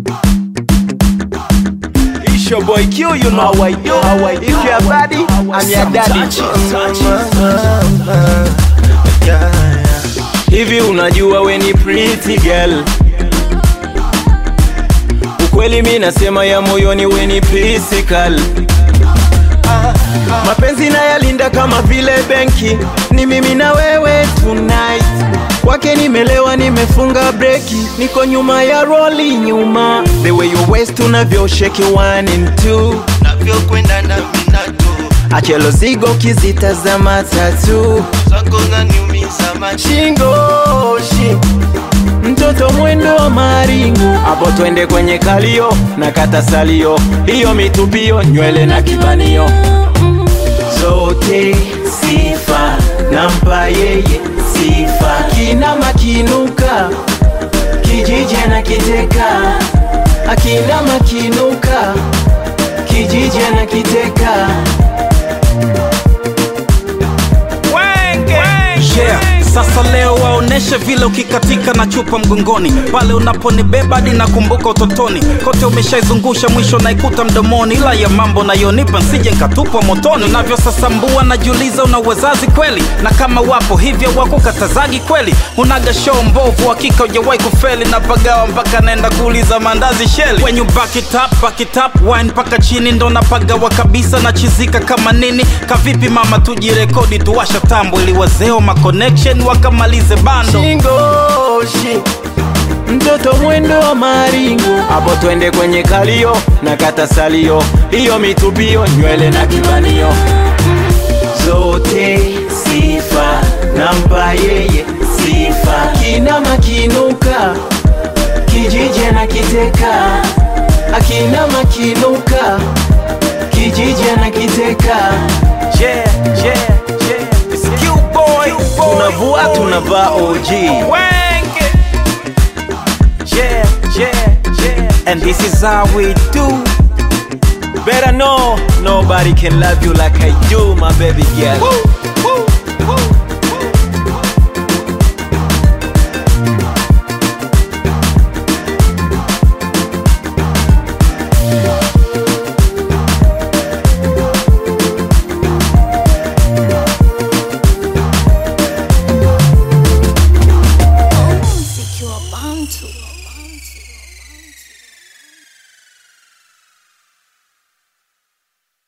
It's your boy Q, you know how I do. How I do. If you're a baddie, I'm your daddy. Hivi unajua we ni pretty girl Ukweli mi nasema ya moyoni we ni physical Mapenzi na yalinda kama vile benki, ni mimi na wewe tonight. Kwake nimelewa, nimefunga breki, niko nyuma ya roli nyuma. The way you waist unavyo shake one and two, navyokwenda na minato achelo zigo kizitazama tatu zako zaniumiza macho shingo shi mtoto mwendo wa maringo hapo twende kwenye kalio na kata salio hiyo mitupio nywele na kibanio zote sifa nampa yeye sifa kina makinuka kijiji na kiteka akina makinuka kijiji na kiteka Yeah. Sasa leo waoneshe vile ukikatika na chupa mgongoni, pale unaponibeba hadi nakumbuka utotoni, kote umeshaizungusha mwisho naikuta mdomoni, ila ya mambo nayonipa nsije nkatupwa motoni. Unavyosasambua najiuliza unawezazi kweli, na kama wapo hivyo wako katazagi kweli, unaga show mbovu, hakika hujawahi kufeli, na pagawa mpaka naenda kuuliza mandazi sheli. When you back it up, back it up, wine mpaka chini ndo napagawa kabisa, nachizika kama nini, kavipi mama, tujirekodi tuwasha tambo ili wazeo ma connection wakamalize bando. shingoshi mtoto mwendo wa maringo hapo twende kwenye kalio na kata salio hiyo mitupio nywele na kibanio zote sifa nampa yeye sifa kina makinuka kijiji na kiteka akina makinuka kijiji na kiteka Yeah, yeah, yeah. It's Q-boy. tunavua tunavaa OG Wank it. Yeah, yeah, yeah. And this is how we do. Better know nobody can love you like I do, my baby girl.